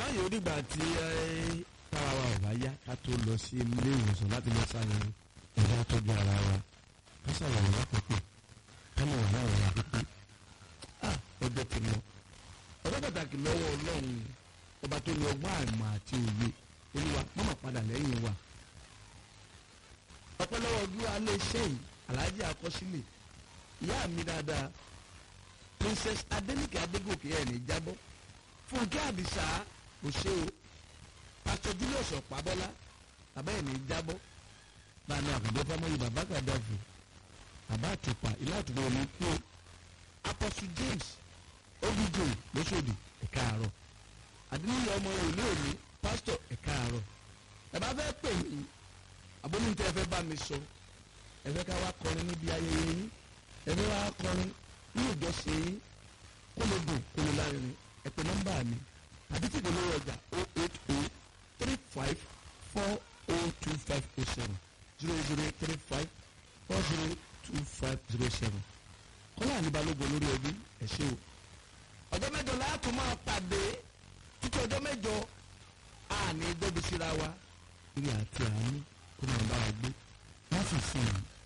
yóò dìgbà tí tára wa ò bá yá ká tó lọ sí ilé ìwòsàn láti lọ ṣàyẹ̀wò ẹ̀dá tọ́jú ara wa ká ṣàyẹ̀wò lápapọ̀ ká lè wà láwọn ọ̀rọ̀ pípé ọjọ́ ti lọ ọjọ́ pàtàkì lọ́wọ́ ọlọ́run ọba tó ní ọgbọ́n àmọ́ àti òye olúwa mọ́mọ́ padà lẹ́yìn wa ọpẹ́ lọ́wọ́ ojú alẹ́ iṣẹ́ yìí aláàjì àkọsílẹ̀ ìyá mi dáadáa princess adenike adégòkè ẹ̀ ní jábọ́ fúnkẹ́ àdìsá kò ṣe o pastor julius ọ̀pábọ́lá bàbá ẹ̀ ní jábọ́ báyìí àkùdé fámọ́yì bàbá kàdáfù bàbá àtùpà ilé àtùpà òní kú o apostle james obj lóṣòdì ẹ̀ka àárọ̀ àdínníyà ọmọ ìlú òní pastor ẹ̀ka àárọ̀ ẹ bá fẹ́ pè mí abóníntẹ́ ẹ fẹ́ bá mi sọ ẹ fẹ́ ká wá kọrin níbi ayẹyẹ yín ẹ fẹ́ wá kọrin ní ìjọsìn yín kó lè dùn kó lè lárinrin ẹ pè nọ́mbà mi àbí tí kò lówó ọjà o eight o three five four o two five o seven zero zero three five four zero two five zero seven kọ́lá àníbalógun olórí ẹbí ẹ ṣé o ọjọ́ mẹ́jọ láàtú máa pàdé títí ọjọ́ mẹ́jọ àní gbóbi síra wa ìrìn àti àánú kó máa bá wa gbé láti sìn yìí